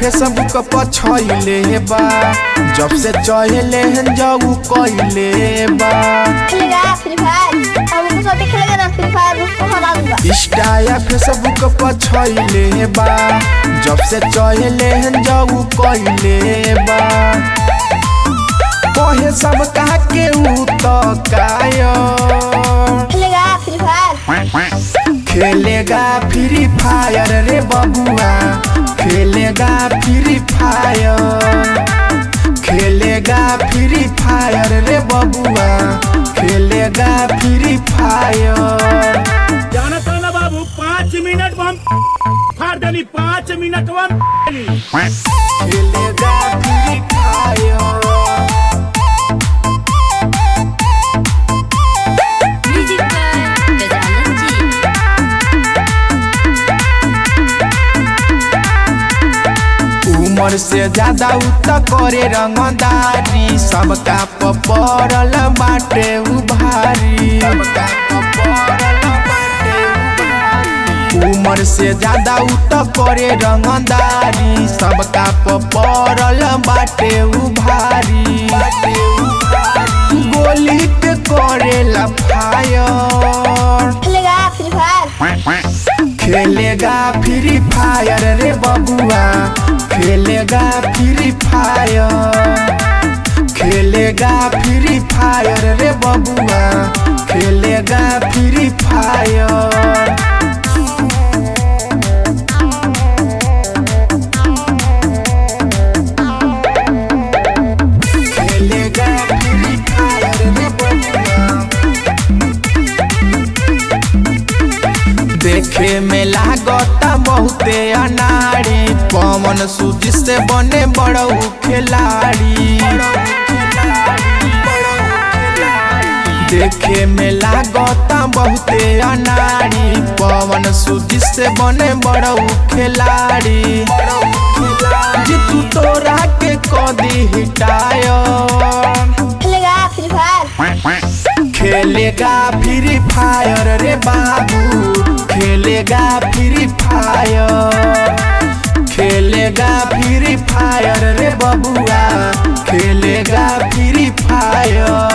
Facebook पर छइले बा जब से चहले हन जाऊ कइले बा खेलेगा फ्री फायर अब उनको साथ खेलेगा ना फ्री फायर उसको हरा दूंगा इंस्टा या फेसबुक पर छइले बा जब से चहले हन जाऊ कइले बा कहे सब कहा के ऊ तो काया खेलेगा फ्री फायर खेलेगा फ्री फायर रे बबुआ खेलेगा फ्री फायर खेलेगा फ्री फायर रे बबुआ खेलेगा फ्री फायर जाना था ना बाबू पाँच मिनट में हम फाड़ देनी पाँच मिनट में हम खेलेगा फ्री फायर म्यूजिक पर गजानन जी उम्र से ज्यादा उत करे रंगदारी सबका पपरल बाटे उभारी सबका पपरल बाटे उभारी। उम्र से ज्यादा उत करे रंगदारी सबका पपरल बाटे उभारी बाटे उभारी। गोली के करेला फायर खेलेगा फ्री फायर खेलेगा फ्री फायर रे बबुआ खेलेगा फ्री फायर खेलेगा फ्री फायर रे बबुआ खेलेगा फ्री फायर खेलेगा फ्री फायर रे बबुआ देखे में लागता बहुते अनाड़ी पवन सूजी से बने बड़ऊ खिलाड़ी देखे में लागता बहुते अनाड़ी पवन सूजी से बने बड़ऊ खिलाड़ी जीतू तोरा के कदी हिटायर खेलेगा फ्री फायर खेलेगा फ्री फायर रे बाबू खेलेगा फ्री फायर खेलेगा फ्री फायर रे बबुआ खेलेगा फ्री फायर